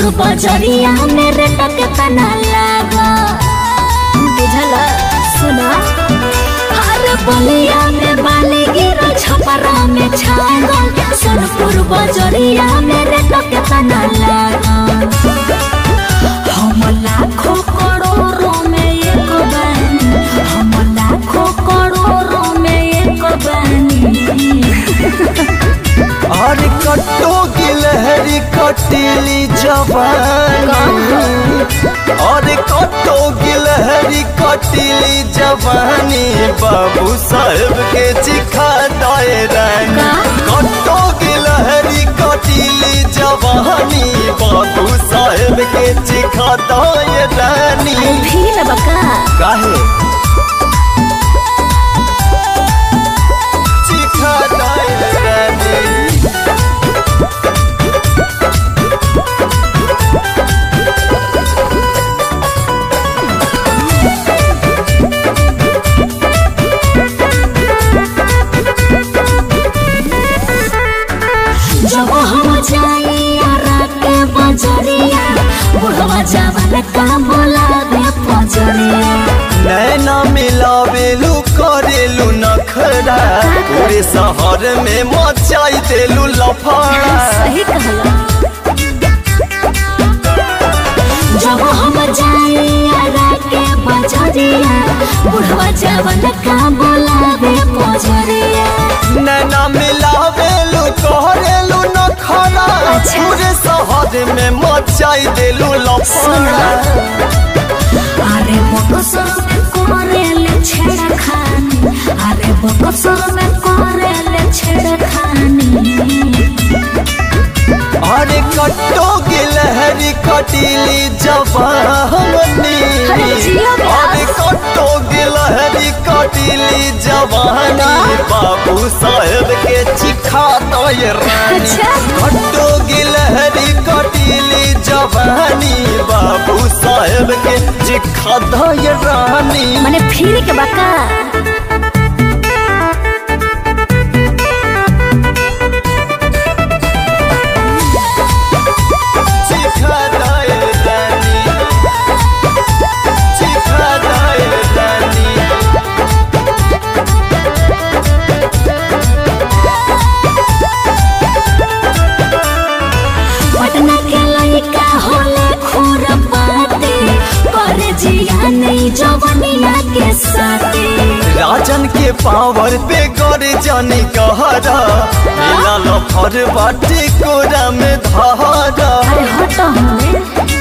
सोनपुर बजरिया मेरे टक तना लागा बुझल सुना हर बलिया में बाले गिरा छपरा में छागल सोनपुर बजरिया मेरे टक तना लागा हम लाखों करोड़ों में एक बनी हम लाखों करोड़ों में एक बनी अरे कट्टो गिलहरी कटीली जवानी अरे कट्टो गिलहरी कटीली जवानी बाबू साहेब के चिखा दाए रानी कट्टो गिलहरी कटीली जवानी बाबू साहेब के चिखा दाए रानी फिर बका काहे चिखा दाए रानी जब हम जाइया के बजरिया बुढ़वा जवान का बोलावे पजरिया नैना मिलावेलू करेलू नखरा पूरे शहर में मचाई देलू लफड़ा सही कहला जब हम जाइया के बजरिया बुढ़वा जवान का बोलावे पजरिया नैना मिलावेलू करेलू नखरा अच्छा। पूरे शहर में मचाई देलू लफड़ा अरे बकसर में करेले छेड़खानी अरे बकसर में करेले छेड़खानी अरे कट्टो गिलहरी कटीली जवानी अरे जियो बे। अरे कट्टो गिलहरी कटीली जवानी बाबू साहेब के चिखा तो ये रानी अच्छा। कट्टो गिलहरी कटीली जवानी बाबू साहेब के चिखा तो ये रानी मने फिर के बका चिखा तो ये रानी चिखा तो ये रानी पटना के लड़का होले खूर बाते करे जिया नहीं जवनिया के साथे राजन के पावर पे गौर जानी कहरा मिला लफर बाटे कोरा में धारा अरे हट हमें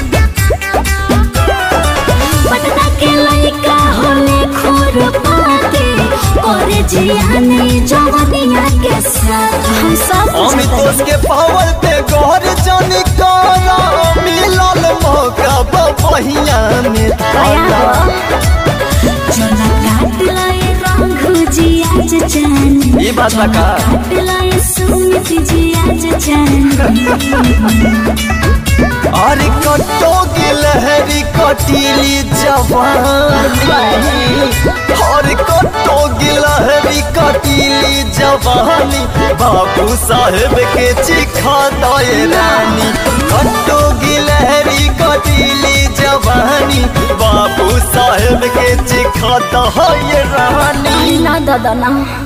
पटना के लड़का होले खूर बाते करे जिया नहीं जवनिया के साथे हम सब अमितोष के पावर पे गौर जानी कहरा मिलल मौका बहिया में आया धारा हो चला काट लाए रंग जी आज जान ये बात लगा काट लाए सुमित जी आज जान अरे कट्टो की लहरी कटीली जवानी अरे कट्टो की लहरी कटीली जवानी बाबू साहेब के चिखा दाए रानी कट्टो की लहरी कटीली जवानी बाबू साहेब के चिखा दाए रानी ना दादा ना